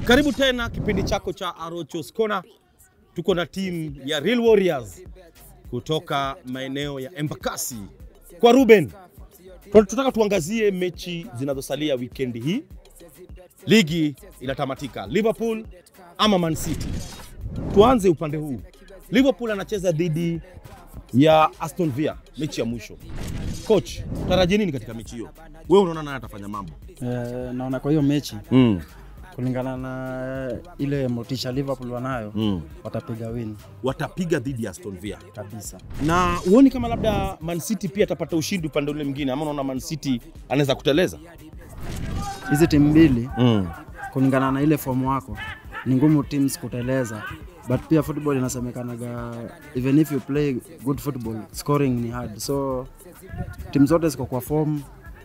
Karibu tena kipindi chako cha Arochos Corner. Tuko na timu ya Real Warriors kutoka maeneo ya Embakasi kwa Ruben. Tunataka tuangazie mechi zinazosalia wikendi hii. Ligi inatamatika, Liverpool ama Man City. Tuanze upande huu. Liverpool anacheza dhidi ya Aston Villa, mechi ya mwisho. Coach, tarajia nini katika mechi hiyo? Wewe unaona nani atafanya mambo? Eh, naona kwa hiyo mechi Mm. kulingana na ile motisha Liverpool wanayo Mm. watapiga win Watapiga dhidi ya Aston Villa. kabisa. na huoni kama labda Man City pia atapata ushindi upande ule mwingine, ama unaona Man City anaweza kuteleza? Hizi timu mbili mm. kulingana na ile fomu wako ni ngumu teams kuteleza, but pia football inasemekanaga even if you play good football scoring ni hard, so timu zote ziko kwa form,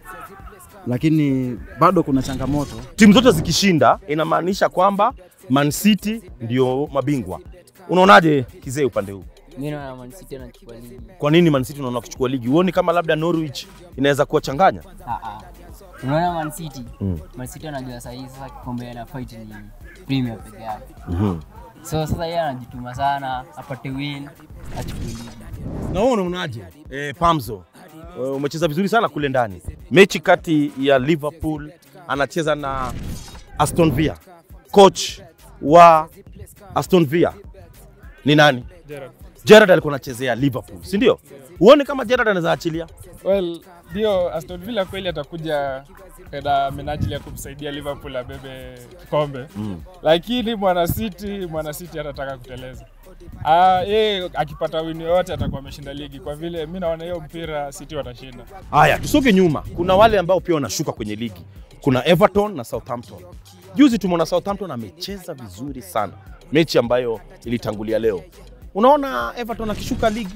lakini bado kuna changamoto. Timu zote zikishinda inamaanisha kwamba Man City ndio mabingwa. Unaonaje kizee upande huu? Mi naona Man City anachukua ligi. Kwa nini Man City unaona kuchukua ligi? Huoni kama labda Norwich inaweza kuwachanganya? Ah, ah. Unaona Man City? Mm. Man City anajua saa hii sasa kikombe ana fight ni Premier peke yake. mm So sasa yeye anajituma sana apate win achukue ligi. Na wewe unaonaje? Eh, Pamzo, eh, umecheza vizuri sana kule ndani. Mechi kati ya Liverpool anacheza na Aston Villa. Coach wa Aston Villa ni nani? Gerrard. Gerrard alikuwa anachezea Liverpool, si ndio? Huoni kama Gerrard anaweza achilia? Well, ndio Aston Villa kweli atakuja na minajili ya kumsaidia Liverpool abebe kikombe Mm. lakini mwana City mwana City atataka kuteleza. Ah, yeye akipata wini yoyote atakuwa ameshinda ligi, kwa vile mi naona hiyo mpira City watashinda. Haya, tusoge nyuma. Kuna wale ambao pia wanashuka kwenye ligi. Kuna Everton na Southampton. Juzi tumeona Southampton amecheza vizuri sana, mechi ambayo ilitangulia leo. Unaona Everton akishuka ligi?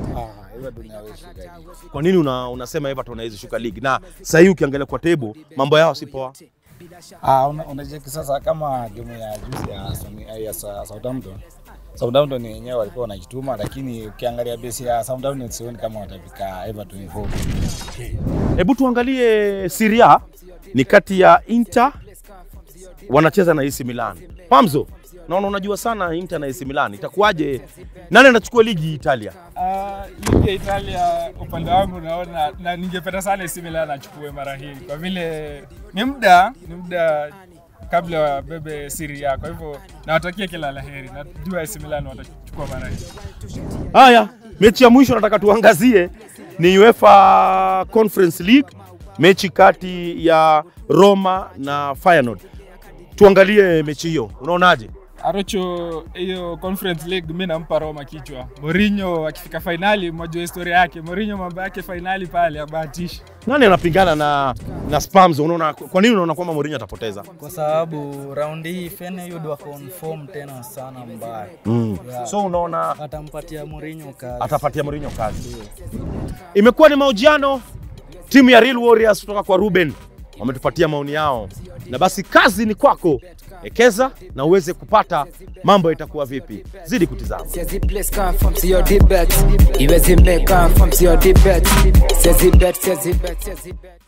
Kwa nini una, unasema Everton hawezi shuka ligi? Na sasa hii ukiangalia kwa table mambo yao si poa. Ah, una- unacheki sasa kama game ya juzi ya, Aston- ya Sa- Southampton. Southampton wenyewe walikuwa wanajituma, lakini ukiangalia base ya Southampton sioni kama watafika Everton hivyo. Hebu tuangalie Serie A ni kati ya Inter wanacheza na AC Milan. Pamzo, naona unajua sana Inter na AC Milan. Itakuwaje? Nani anachukua ligi Italia? Ah, ligi ya Italia upande wangu naona na ningependa sana AC Milan achukue mara hii, kwa vile ni muda ni muda kabla wabebe Serie A. Kwa hivyo nawatakia kila laheri, najua AC Milan watachukua mara hii. Haya, mechi ya mwisho nataka tuangazie ni UEFA Conference League, mechi kati ya Roma na Feyenoord. Tuangalie mechi hiyo, unaonaje? Arocho, hiyo Conference League mi nampa Roma kichwa. Mourinho akifika fainali, mwajua historia yake. Mourinho mambo yake fainali pale abahatishi. Nani anapingana na na Spurs? Unaona, kwa nini unaona kwamba Mourinho atapoteza? kwa sababu raundi hii Feyenoord wako on form tena sana mbaya. Mm. Yeah. So unaona Atampatia Mourinho kazi. atapatia Mourinho kazi. Imekuwa ni mahojiano timu ya Real Warriors kutoka kwa Ruben wametupatia maoni yao, na basi kazi ni kwako, ekeza na uweze kupata mambo itakuwa vipi. Zidi kutizama. Says he place confirm to your debate. He was in make confirm to your debate. Says he bet, says he bet, says he bet.